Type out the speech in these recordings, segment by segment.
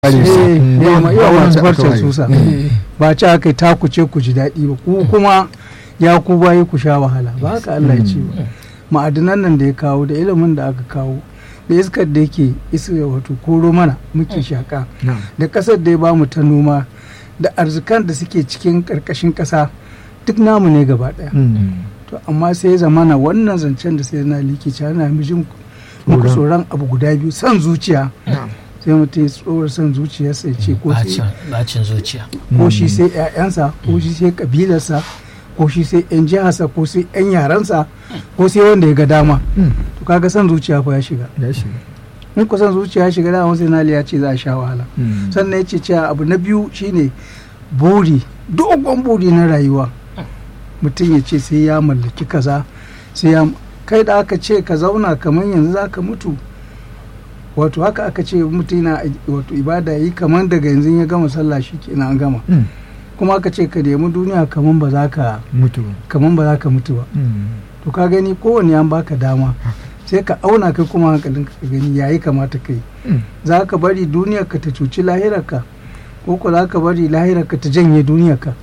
yawa masu farcen susa ba ci aka yi takuce ku ji daɗi ba ku kuma ya ku bayi ku sha wahala ba haka Allah ya ce ba ma'adinan nan da ya kawo da ilimin da aka kawo da iskar da yake iska wato koro mana muke shaka da ƙasar da ya bamu ta noma da arzikan da suke cikin ƙarƙashin ƙasa duk namu ne gaba ɗaya to amma sai zamana wannan zancen da sai na likici ana mijin muku tsoron abu guda biyu son zuciya sai mutum ya tsoron son zuciyarsa ya ce ko bacin zuciya ko shi sai 'ya'yansa ko shi sai kabilarsa ko shi sai 'yan jiharsa ko sai 'yan yaransa ko sai wanda ya ga dama to kaga son zuciya fa ya shiga in ku son zuciya ya shiga dama sai nali ya ce za a sha wahala sannan ya ce cewa abu na biyu shine buri dogon buri na rayuwa mutum ya ce sai ya mallaki kaza sai ya kai da aka ce ka zauna kamar yanzu za ka mutu wato haka aka ce mutum yana wato ibada yi kamar daga yanzu ya gama sallah shi kenan an gama kuma aka ce ka nemi duniya kamar ba za ka mutu kamar ba za ka mutu ba to ka gani kowane an baka dama sai ka auna kai kuma hankalin ka gani yayi kamata kai za ka bari duniyar ka ta cuci lahirarka ko ko za ka bari lahirarka ta janye duniyar ka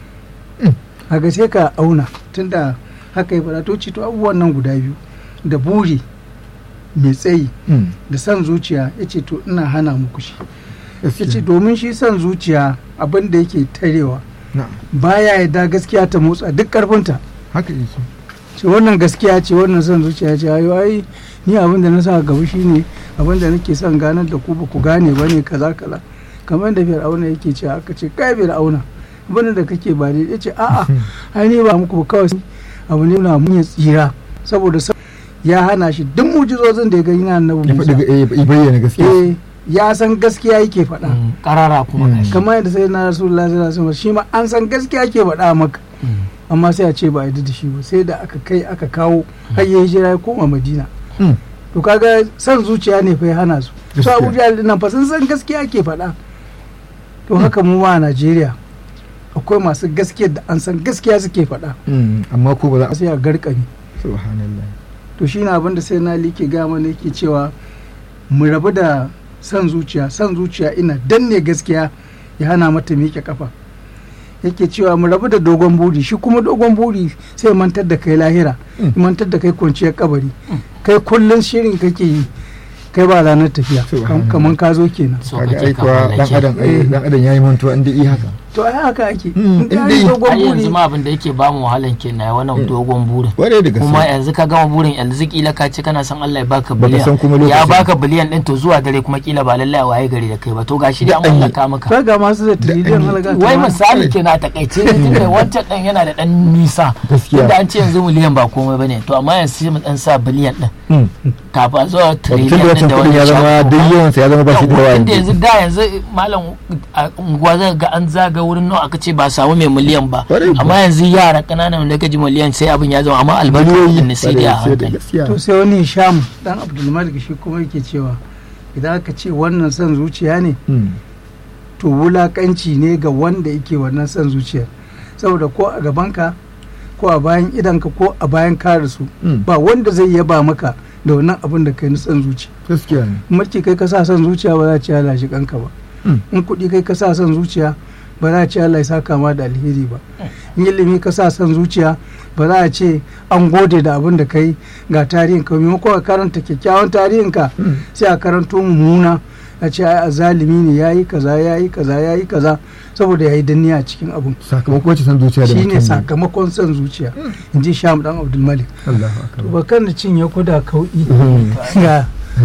kaga sai ka auna tunda haka ya faɗa to ci to abubuwan nan guda biyu da buri mai tsayi da son zuciya ya ce to ina hana muku shi ya ce domin shi son zuciya abin da yake tarewa baya yadda gaskiya ta motsa duk karfinta haka yake ce wannan gaskiya ce wannan son zuciya ce ayo ai ni abin da na sa gaba shine abin da nake son ganar da ku ba ku gane ba ne kaza kaza kamar da fir'auna yake ce aka ce kai fir'auna abin da kake ba ne ya ce a'a ai ne ba muku ba kawai abu ne na mun ya tsira saboda ya hana shi duk mujizozin da ya gani na annabi Musa ya bayyana gaskiya eh ya san gaskiya yake faɗa karara kuma kamar yadda sai na rasulullah sallallahu alaihi wasallam shi ma an san gaskiya ke faɗa maka amma sai a ce ba a da shi ba sai da aka kai aka kawo har ya hijira ya koma madina to kaga san zuciya ne fa ya hana su su abu jahil nan fa sun san gaskiya ke faɗa to haka mu ma a najeriya akwai masu gaskiya da an san gaskiya suke faɗa amma ko ba za a sai a garkami subhanallah to shi na abinda sai na like gama ne ke cewa mu rabu da san zuciya san zuciya ina danne gaskiya ya hana mata miƙe kafa yake cewa mu rabu da dogon buri shi kuma dogon buri sai mantar da kai lahira mantar da kai kwanciyar kabari kai kullum shirin kake yi kai ba ranar tafiya kamar ka zo kenan kaga ai kuwa dan adam ai dan adam yayi mantuwa inda yi haka to ai haka ake in dai dogon ai yanzu buri ma abin da yake ba mu wahalan kenan wannan dogon burin ware da kuma gaske yanzu ka gama burin yanzu kila ka ce kana son Allah ya baka Baka san kuma biliyan ya lokacin. baka biliyan din to zuwa dare kuma kila ba lallai a waye gari da kai ba to gashi dai an mallaka maka ka ga masu da tiriliyan halaga wai misali ke na takaice ne tunda wancan dan yana da dan nisa Gaskiya. tunda an ce yanzu miliyan ba komai bane to amma yanzu sai mu dan sa biliyan din Hmm. kafin zuwa tun da trillion din wancan da kudin ya zama shago. duk yawansa ya zama ba shi da yawa inda yanzu yanzu da yanzu malam a unguwa zai ga an zaga wurin nawa aka ce ba samu mai miliyan ba Kwarai kuwa. amma yanzu yara kananan da gaji miliyan sai abin ya zama amma albarkar miliyoyi ne sai dai a sai da hankali gaskiya to sai wani sham dan abdulmalik shi kuma yake cewa idan aka ce wannan son zuciya ne Hmm. to wulakanci ne ga wanda yake wannan son zuciyar saboda ko a gabanka ko a bayan idanka ko a bayan kare su Hmm. ba wanda zai yaba maka da wannan abin da kai na son zuciya gaskiya ne mulki kai ka sa son zuciya ba za a ce Allah shi kanka ba Hmm. in kuɗi kai ka sa son zuciya ba za a ce Allah ya saka ma da alheri ba in ilimi ka sa son zuciya ba za a ce an gode da abin da kai ga tarihin ka maimakon ka karanta kyakkyawan tarihin ka Hmm. sai a karanto mummuna a ce ai azalimi ne yayi kaza yayi kaza yayi kaza saboda yayi danniya a cikin abun sakamakon wacce san zuciya da shine mutum ne. sakamakon son zuciya in ji sham dan abdulmalik Allahu akbar ba kan da cinye kuda kauɗi Hmm. ga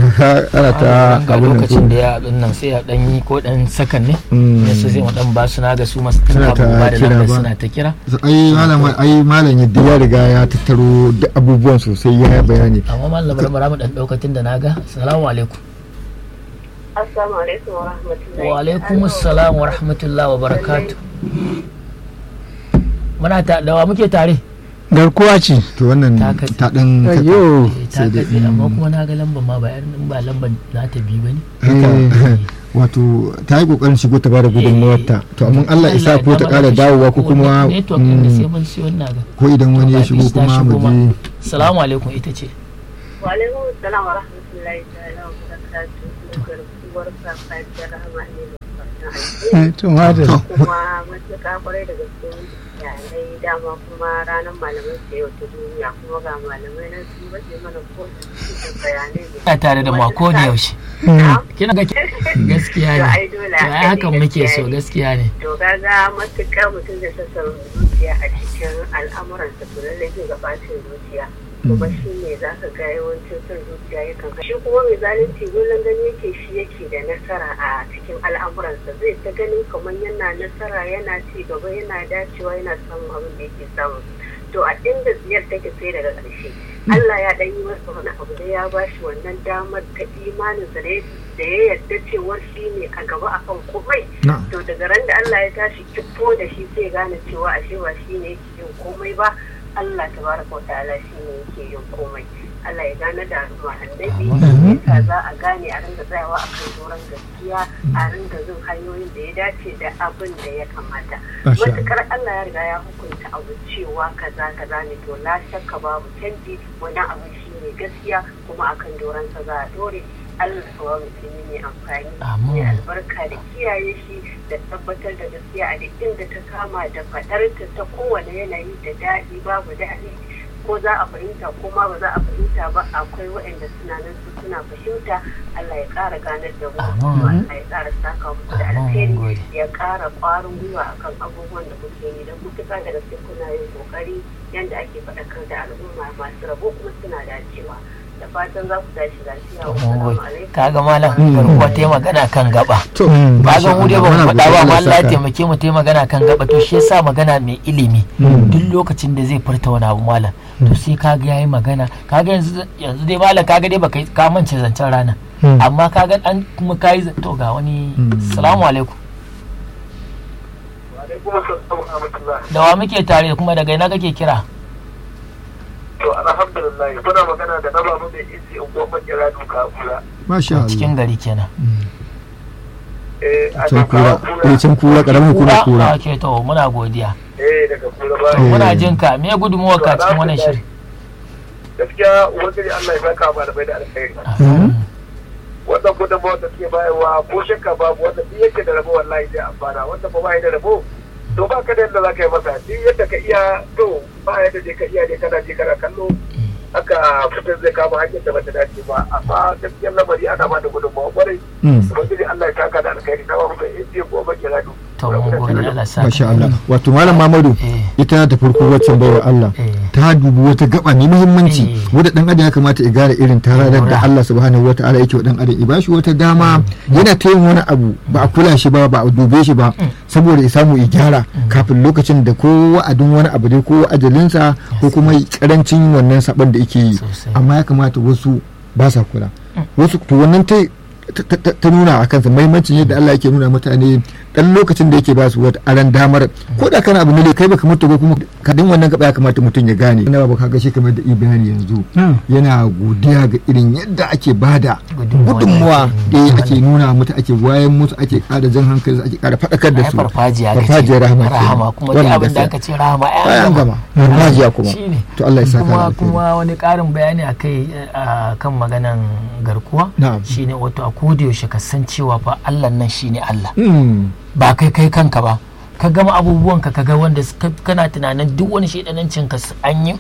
ana ta ga abin nan lokacin da ya abin nan sai ya dan yi ko dan sakan ne Hmm. ne su sai mu dan ba su na ga su masu Suna tana ta ba da kira lambar ba. suna ta kira ai malam ai malam yadda ya riga ya tattaro duk abubuwan sosai ya yi bayani amma mallam bara mu dan daukatin da naga assalamu alaikum Assalamu alaikum wa rahmatullahi. wa alaikum assalam wa rahmatullahi wa barakatuh muna ta dawa muke tare garkuwa ce to wannan Ta katse. ta dan ayyo Eh, ta Sai dai, katse amma mm. kuma na ga lambar ma ba irin ba lambar na ta biyu bane haka wato ta yi kokarin shigo ta bada gudunmawar ta to amma Allah isa ko ta kara dawowa ko kuma network din da mm, sai mun siyo na ga ko idan wani ya shigo Ta kuma mu shigo ma. je assalamu alaikum ita ce Wa alaikum assalam wa rahmatullahi ta'ala wa barakatuh. sabuwar safiyar rahama ne Eh, to madalla kuma matuƙa kwarai da gaske yanayi dama kuma ranar malamai ce yau ta duniya kuma ga malamai na su bace mana ko da bayanai ne. Ina tare da ma ko da yaushe Mm. kina ga gaskiya To, ne ai dole to ai haka hakan ne, muke gaskiya so ne. gaskiya ne to kaga matuƙar mutum da sassan zuciya a cikin al'amuransa to lallai zai ga bacin zuciya kuma shi ne za ka ga yawancin son zuciya yakan shi kuma mai zalunci kullum gani yake shi yake da nasara a cikin al'amuransa zai ta ganin kamar yana nasara yana ci gaba yana dacewa yana samun abin da yake samu to a inda ziyar take sai daga ƙarshe Allah ya ɗan yi masa wani abu da ya ba shi wannan damar ta imaninsa da ya da ya yarda cewar shi ne a gaba akan komai na'am to daga ran da Allah ya tashi kifo da shi sai gane cewa ashe ba shi ne yake yin komai ba Allah tabaraka wa ta'ala shi ne yake yin komai Allah ya gane da al'umma annabi yasa za a gane a ringa tsayawa a kan doron gaskiya a ringa bin hanyoyin da ya dace da abin da ya kamata Masha Allah. matukar Allah ya riga ya hukunta abu cewa kaza kaza ne to la shakka babu canji wannan abin shi ne gaskiya kuma akan doron sa za a dore Allah kuwa musulmi ne amfani Amin. ne albarka da kiyaye shi da tabbatar da gaskiya a duk inda ta kama da faɗarta ta kowane yanayi da daɗi babu daɗi ko za a fahimta ko ma ba za a fahimta ba akwai waɗanda suna nan su suna fahimta Allah ya ƙara ganar da mu Amin. kuma Allah ya ƙara saka muku da Amin, alheri gode. ya ƙara ƙwarin gwiwa akan abubuwan da kuke yi don mutuka da gaske kuna yin ƙoƙari yadda ake faɗakar da al'umma masu rabo kuma suna dacewa da fatan za ku tashi lafiya mun wassalamu gode alaikum kaga malam garkuwa ta yi magana kan gaba to Mm. ba ga mu dai ba mu Muna faɗa ba godiya amma Allah Allah ya saka. taimake mu ta yi magana kan gaba to shi yasa magana mai ilimi Mm. duk lokacin da zai furta wani abu malam to sai kaga yayi magana kaga yanzu yanzu dai malam kaga dai baka yi- ka mance zancen rana Mm. amma kaga an kuma kayi za- to ga wani Mm. salamu alaikum alaikum assalam wa rahmatullah da wa muke tare kuma daga ina kake kira to alhamdulillah kuna magana da na babu mai inji in goma kira duka kura masha Allah cikin gari kenan eh a can kura kura eh can kura karamin kuma kura ke to muna godiya eh daga kura ba to muna jin ka me gudunmuwar ka cikin wannan shiri gaskiya ubangiji Allah ya saka malamai da alkhairi wannan gudunmawar da suke bayarwa ko shakka babu wanda duk yake da rabo wallahi zai amfana wanda ba bai da rabo to ba ka da yadda za ka yi masa duk yadda ka iya to ba yadda dai ka iya dai kana je kana kallo haka fitar zai kama hanyar da bata dace ba amma gaskiyar lamari ana ba da gudunmawa kwarai Mm. ubangiji Allah ya saka da alkhairi na ba mu da inji ko ba kira du to mun gode Allah sa masha Allah wato malam Mamadu eh ita ta farko wacce baiwa Allah eh ta dubi wata gaba mai muhimmanci Eh. wadda dan adam ya kamata ya gane irin tararar da Allah subhanahu wataala yake wa dan adam ya bashi wata dama yana ta yin wani abu ba a kula shi ba ba a dube shi ba saboda ya samu ya gyara kafin lokacin da ko wa'adin wani abu dai ko ajalinsa ko kuma karancin wannan sabon da yake yi Sosai. amma ya kamata wasu ba sa kula wasu to wannan ta ta- ta ta nuna a kansa mahimmancin yadda Allah yake nuna mutane dan lokacin da yake ba su wata aran damar ko da kana abu ne kai baka mutu ba kuma kadin wannan gaba ya kamata mutum ya gane ina ba kaga shi kamar da ibani yanzu Mm. yana godiya ga irin yadda ake bada Gudunmuwa gudunmuwa da da ake- ake nuna mutu ake wayan musu ake kada jan hankali ake kada faɗakar da ai su farfajiya ka farfajiyar ce rahama kenan. rahama kuma duk Wannan abin da gaskiya. aka ce rahama ai Ai, an an gama gama farfajiya kuma shine to Allah ya saka kuma da alkhairi. kuma wani ƙarin bayani a kai a kan maganan garkuwa na'am shine wato a koda yaushe ka san cewa fa Allah nan shine Allah Mm. ba kai kai kanka ba ka gama abubuwan ka ga wanda suka- kana tunanin duk wani shaidanancin ka su- an yi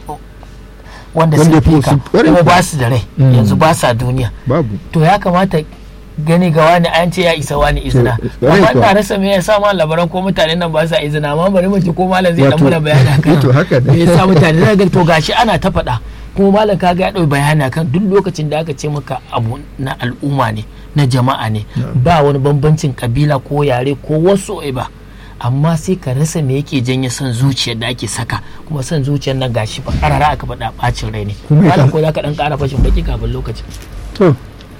wanda Wanda sun fi fi- ka sun- ƙwarai kuma kuwa. ba su da rai Mm. yanzu ba sa duniya babu to ya kamata gani ga wani an ce ya isa wani izina To, ƙwarai amma kuwa. ina rasa me yasa ma labaran ko mutanen nan ba sa izina amma bari mu ji ko malam zai dan Wato- muna bayani akan to haka ne. me yasa mutane zai ga to gashi ana ta faɗa kuma malam kaga ya ɗau bayani akan duk lokacin da aka ce maka abu na al'umma ne na jama'a ne ba wani bambancin kabila ko yare ko wasu ba amma sai ka rasa me yake janye son zuciyar da ake saka kuma son zuciyar nan gashi ba karara aka faɗa bacin rai ne Kuma ya malam kan- ko za ka dan ƙara fashin baki kafin lokacin to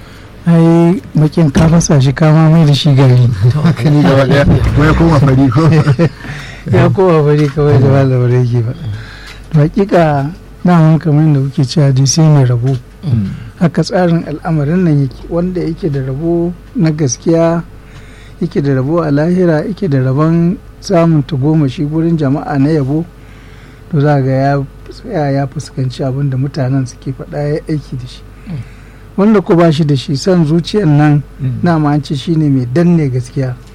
ai bakin ka fasa shi kama mai da shi gari haka ne gaba daya ko ya koma fari ko ya kowa bari kawai da malamar yake ba to hakika daman kamar da kuke cewa dai sai mai rabo haka tsarin al'amarin nan yake wanda yake da rabo na gaskiya yake da rabo a lahira yake da rabon samun tagomashi gurin jama'a na yabo to za ga ya tsaya ya fuskanci abin da mutanen suke faɗa ya aiki da shi wanda ko ba shi da shi son zuciyar nan na ma an ce shine mai danne gaskiya